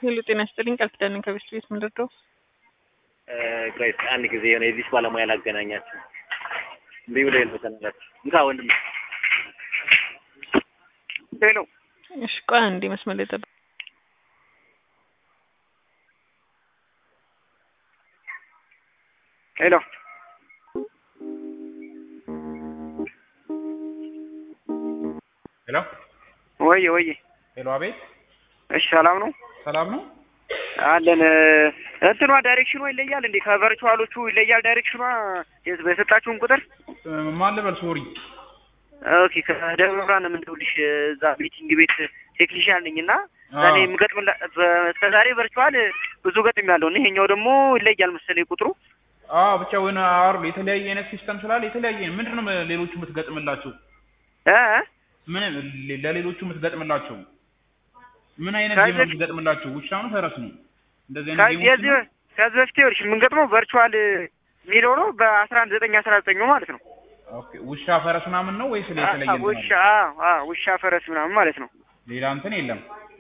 ሄሎ ጤና ይስጥልኝ ቃል ኪዳን ነኝ ከቤስት ቤት ምንድነው? ቆይ አንድ ጊዜ የሆነ የዚህ ባለሙያ ላገናኛችሁ እምቢ ብሎ የልበተናላችሁ እንካ ወንድም ሄሎ እሺ ቆይ አንዴ መስመር ላይ ጠብቅ። ሄሎ ሄሎ ወየ ወየ ሄሎ፣ አቤት፣ እሺ ሰላም ነው ሰላም ነው። አለን እንትኗ ዳይሬክሽኗ ይለያል እንዴ ከቨርቹዋሎቹ ይለያል ዳይሬክሽኗ የት- በሰጣችሁን ቁጥር እ፣ ማን ልበል? ሶሪ። ኦኬ ከደብረ ብርሃን ነው የምንደውልሽ እዛ ሚቲንግ ቤት ቴክኒሽያን ነኝ እና አዎ። ዛኔ የምገጥምላ እስከ ዛሬ ቨርቹዋል ብዙ ገጥም ያለው እና ይሄኛው ደግሞ ይለያል መሰለኝ ቁጥሩ አዎ፣ ብቻ ወይ አሩ የተለያየ አይነት ሲስተም ስላለ የተለያየ ምንድን ነው ሌሎቹ የምትገጥምላቸው? እ ምን ለሌሎቹ የምትገጥምላቸው ምን አይነት ከዚህ ጌም ነው በፊት- የምትገጥምላቸው? ውሻ ነው ፈረስ ነው? እንደዚህ አይነት ከዚህ ጌሞች የዚህ ነው? ከዚህ በፊት ይኸውልሽ የምንገጥመው ቨርቹዋል የሚለው ነው በአስራ አንድ ዘጠኝ አስራ ዘጠኙ ማለት ነው ኦኬ፣ ውሻ ፈረስ ምናምን ነው ወይስ የተለየ አ- እንትን ውሻ አለ? አዎ፣ አዎ፣ ውሻ ፈረስ ምናምን ማለት ነው ሌላ እንትን የለም።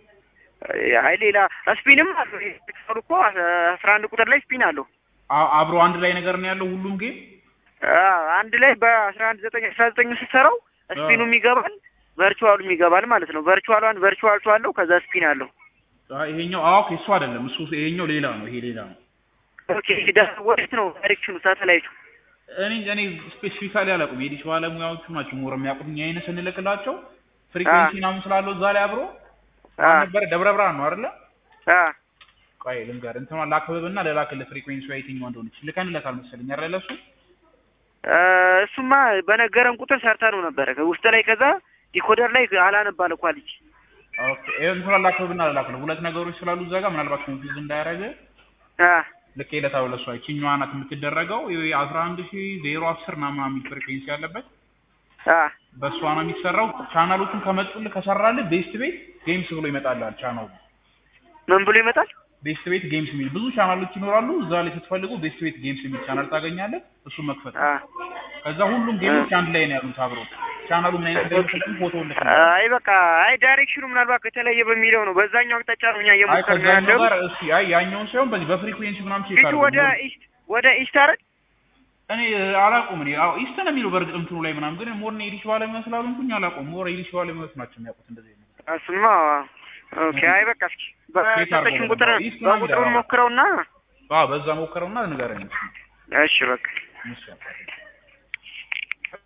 አይ ሌላ ስፒንም አለው ይሄ ቴክስታሉ እኮ አስራ አንድ ቁጥር ላይ ስፒን አለው አ- አብሮ አንድ ላይ ነገር ነው ያለው ሁሉም ጌም። አዎ፣ አንድ ላይ በአስራ አንድ ዘጠኝ አስራ ዘጠኝ ስትሰራው ስፒኑም ይገባል ቨርቹዋሉም ይገባል ማለት ነው ቨርቹዋሏን ቨርቹዋል ቱ አለው ከዛ ስፒን አለው አይ፣ ይሄኛው አዎ፣ ኦኬ፣ እሱ አይደለም እሱ ይሄኛው ሌላ ነው። ይሄ ሌላ ነው። ኦኬ ዳ- ወዴት ነው ዳይሬክሽኑ ሳተላይቱ እኔ እኔ ስፔሲፊካሊ አላውቅም። የዲሽ ባለሙያዎቹ ናቸው ሞር የሚያውቁት። እኛ አይነት ስንልክላቸው ፍሪኩዌንሲ ምናምን ስላለው እዛ ላይ አብሮ አ ነበረ። ደብረ ብርሃን ነው አይደለ? አ ቆይ ልንገር፣ እንትኗን ላክብብና ልላክልህ ፍሪኩዌንሲ የትኛው እንደሆነች ልከንለታል መሰለኝ አይደለ? እሱ እ፣ እሱማ በነገረን ቁጥር ሰርታ ነው ነበረ ውስጥ ላይ ከዛ ዲኮደር ላይ አላነባለ ኳሊቲ ኦኬ፣ ይሄን እንትኗን ላክብብና ልላክልህ። ሁለት ነገሮች ስላሉ እዛ ጋር ምናልባት ኮንፊውዝ እንዳያደርግ አ ልኬለታው ለሷ ይችኛዋ ናት የምትደረገው። ይሄ 11000 አስር ና ምናምን የሚል ፍሪኩዌንሲ ያለበት አ በእሷ ነው የሚሰራው። ቻናሎቹን ከመጡልህ ከሰራልህ ቤስት ቤት ጌምስ ብሎ ይመጣልሃል ቻናሉ ምን ብሎ ይመጣል ቤስት ቤት ጌምስ የሚል ብዙ ቻናሎች ይኖራሉ። እዛ ላይ ስትፈልጉ ቤስት ቤት ጌምስ የሚል ቻናል ታገኛለህ። እሱ መክፈት ነው። አ ከዛ ሁሉም ጌሞች አንድ ላይ ነው ያሉት አብሮ። ቻናሉ ምን አይነት እንደሚፈልግ ፎቶ ልክ አይ በቃ አይ ዳይሬክሽኑ ምናልባት ከተለየ በሚለው ነው በዛኛው አቅጣጫ ነው እኛ አይ እየሞከርን ነው ከዛኛው ያለው ጋር እስኪ አይ ያኛውን ሳይሆን በዚህ በፍሪኩዌንሲ ምናምን ቼክ ፊቱ አድርጉ። ወደ ኢስት ወደ ኢስት አይደል እኔ አላውቅም። እኔ አዎ ኢስት ነው የሚለው በእርግጥ እንትኑ ላይ ምናምን ግን ሞር ነው የዲሽ ባለሙያ ስላልሆንኩኝ አላውቅም። ሞር የዲሽ ባለሙያዎች ናቸው የሚያውቁት እንደዚህ ነው። እሱማ ኦኬ አይ በቃ እስኪ በሰጠሽን አድርገው ቁጥር ነው። ኢስት ነው በቁጥሩን የሚለው። ሞክረውና አዎ በዛ ሞከረውና ንገረኝ። እሺ በቃ እሺ